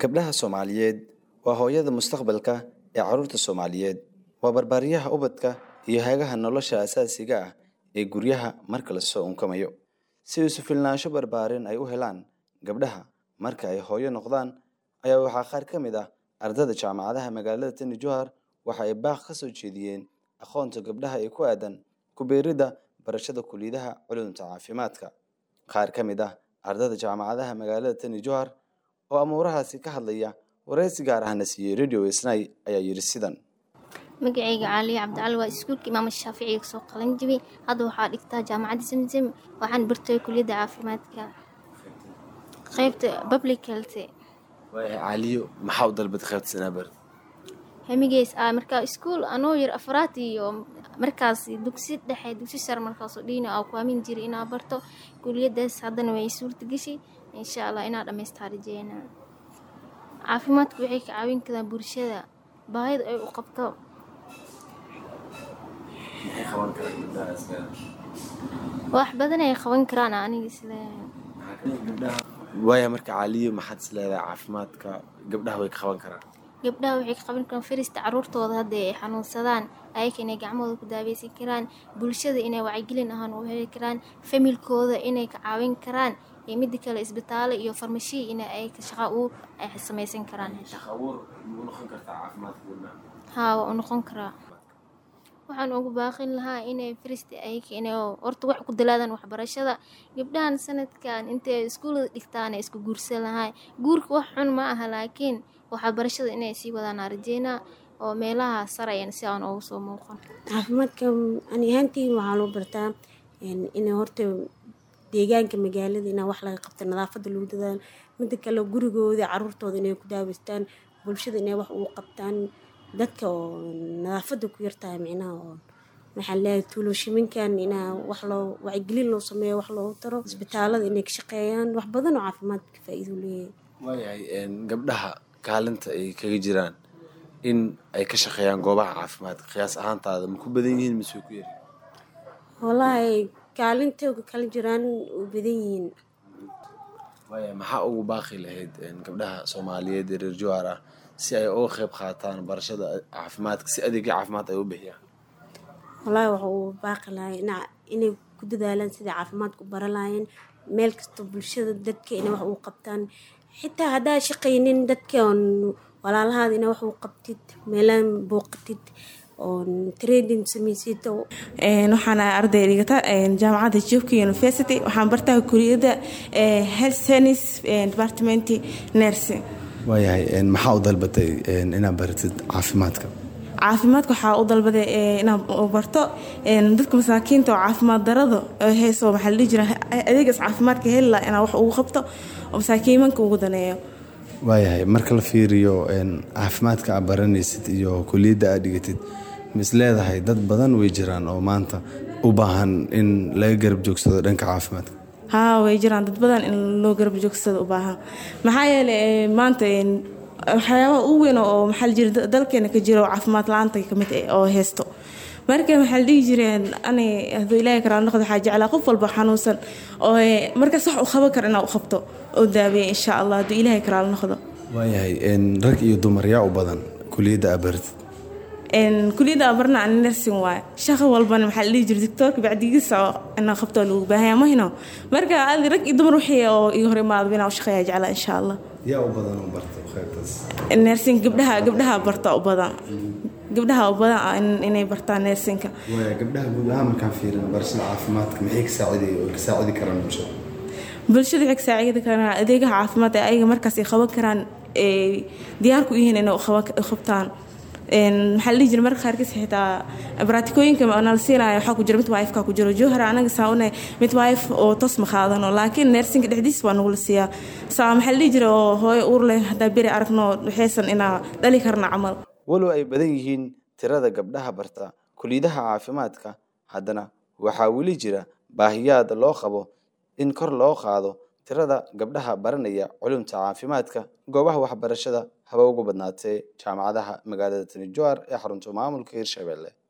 gabdhaha soomaaliyeed waa hooyada mustaqbalka ee carruurta soomaaliyeed waa barbaariyaha ubadka iyo hagaha nolosha asaasiga ah ee guryaha marka lasoo unkamayo si isu filnaansho barbaarin ay u helaan gabdhaha marka ay hooyo noqdaan ayaa waxaa qaar ka mid ah ardada jaamacadaha magaalada tani johar waxa ay baaq ka soo jeediyeen aqoonta gabdhaha ee ku aadan kubeeridda barashada kuliyadaha culumta caafimaadka qaar ka mid ah ardada jaamacadaha magaalada tani johar oo amuurahaasi ka hadlaya wareysi gaar ahna siiyey radio snai ayaa yidhi sidan magacayga caaliya cabdicali waa iskuulka imaam shaaficiga kasoo qalan jibay hadda waxaa dhigtaa jaamacadda samsam waxaan bartay kuliyadda caafimaadka qeybta public health caaliyo maxaa u dalbad qaybta sanaabar hamigeys ah markaa iskuul anoo yar afraad iyo markaas dugsi dhexe dugsi sare markaasoo dhiina aa ku aamin jiray inaa barto kuliyadaas haddana way suurta gashay insha allah inaa dhammaystaa rajeena caafimaadku waxay ka caawin karaan bulshada baahida ay u qabto wax badan ay qaban karaan aniga isleeyahay waaya marka caaliyo maxaad is leedahay caafimaadka gabdhaha way ka qaban karaan gabdhaha waxay ka qaban karaan firista caruurtooda haddii ay xanuunsadaan ayaka inay gacmahooda ku daaweysan karaan bulshada inay wacyigelin ahaan u heli karaan familkooda inay ka caawin karaan iyo mida kale isbitaalo iyo farmashiya in ay shaqa u ay samaysan karaan haa waa u noqon karaa waxaan ugu baaqin lahaa inay firista ayaka inay horta wax ku dalaadaan waxbarashada gabdhahan sanadkan intay iskuulada dhigtaan ay isku guursan lahaa guurka wax xun ma aha laakiin waxbarashada inay sii wadaan rajeynaa oo meelaha sarayan si aan ugu soo muuqan caafimaadka ani ahaantiin waxaa loo bartaa inay horta deegaanka magaalada inaa wax laga qabta nadaafada lagu dadaalo mida kale gurigooda caruurtooda inay ku daaweystaan bulshada inay wax ugu qabtaan dadka oo nadaafada ku yartahay micnaha oo maxaa leeyahay tuulooshiminkan inaa wax loo wacyigelin loo sameeyo wax loogu taro isbitaalada inay ka shaqeeyaan wax badan oo caafimaadka faa-iido leeyahay waayahay gabdhaha kaalinta ay kaga jiraan in ay ka shaqeeyaan goobaha caafimaadka qiyaas ahaantaada ma ku badan yihiin mise way ku yari wallaahi kaalinta kala jiraan u badan yihiin waaya maxaa ugu baaqi lahayd gabdhaha soomaaliyeed ee reer johar ah si ay uga qeyb qaataan barashada caafimaadka si adeegyo caafimaad ay u bixiyaan wallaahi waxa uu baaqi lahay inay ku dadaalaan sidai caafimaadka u bara lahaayeen meel kasta bulshada dadka inay wax uu qabtaan xitaa haddaa shaqaynin dadka oon walaalahaada inaa wax uu qabtid meelaan booqatid oon trading samaysid waxaan arday dhigata jaamacadda jubka university waxaan bartaa kuliyadda health science department nursing waayahay maxaa u dalbatay inaad baratid caafimaadka caafimaadka waxaa u dalbaday inaan barto dadka masaakiinta oo caafimaad darada hayso maxaa la dhihi jira adeegaas caafimaadka heli laha inaan wax ugu qabto oo masaakiimanka ugu daneeyo waayahay marka la fiiriyo caafimaadka aad baranaysid iyo kuliyadda aad dhigatid mis leedahay dad badan way jiraan oo maanta u baahan in laga garab joogsado dhanka caafimaadka haa way jiraan dad badan in loo garab joogsado u baahan maxaa yeelay maanta waxyaabaha ugu weyn oo maxaa la jira dalkeena ka jira oo caafimaad la-aanta kamid oo haysto marka maxaa la dhihi jireen ani hadduu ilaahay karaa noqdo waxaa jeclaa qof walba xanuunsan oo markaas wax u qaban kara inaa u qabto oo daaweeya insha allah hadduu ilaahay karaa noqdo waayahay rag iyo dumar yaa u badan kuliyadda aad baratid kuliyadda abarna ani nursing waaye shaqo walbana maxaa la dhihi jira doctoorka bacdigiisa oo inaa qabto lagu baahanya mahino marka adi rag iyo dumar wixii oo iga hor imaadaba inaa u shaqeeya jeclaa insha allah yaa u badan oo barta qaybtaas nursing gabdhaha gabdhaha barta u badan gabdhaha u badan inay bartaan nursingka waaya gabdhaha guud ahaan markaan fiirin barashada caafimaadka maxay ka saaciday oo ka saacidi karaan bulshada bulshada waxay ka saacidi karaan adeegaha caafimaad ee ayaga markaas ay qaban karaan diyaar ku yihiin inay qabtaan maxaa la dhihi jira marka qaarkiis xitaa baraatikooyinka nala siinaya waxaa ku jira mid wife-ka ku jiro jowhar anaga saa unay mid wife oo toos ma qaadano laakiin neersinka dhexdiis waa nagula siiyaa saa maxaa la dhihi jira oo hooyo uur leh haddaa beri aragno waxaysan inaa dhali karna camal walow ay badan yihiin tirada gabdhaha barta kuliyadaha caafimaadka haddana waxaa weli jira baahiyaad loo qabo in kor loo qaado tirada gabdhaha baranaya culumta caafimaadka goobaha waxbarashada haba ugu badnaatee jaamacadaha magaalada tani johar ee xarunta maamulka hirshabelle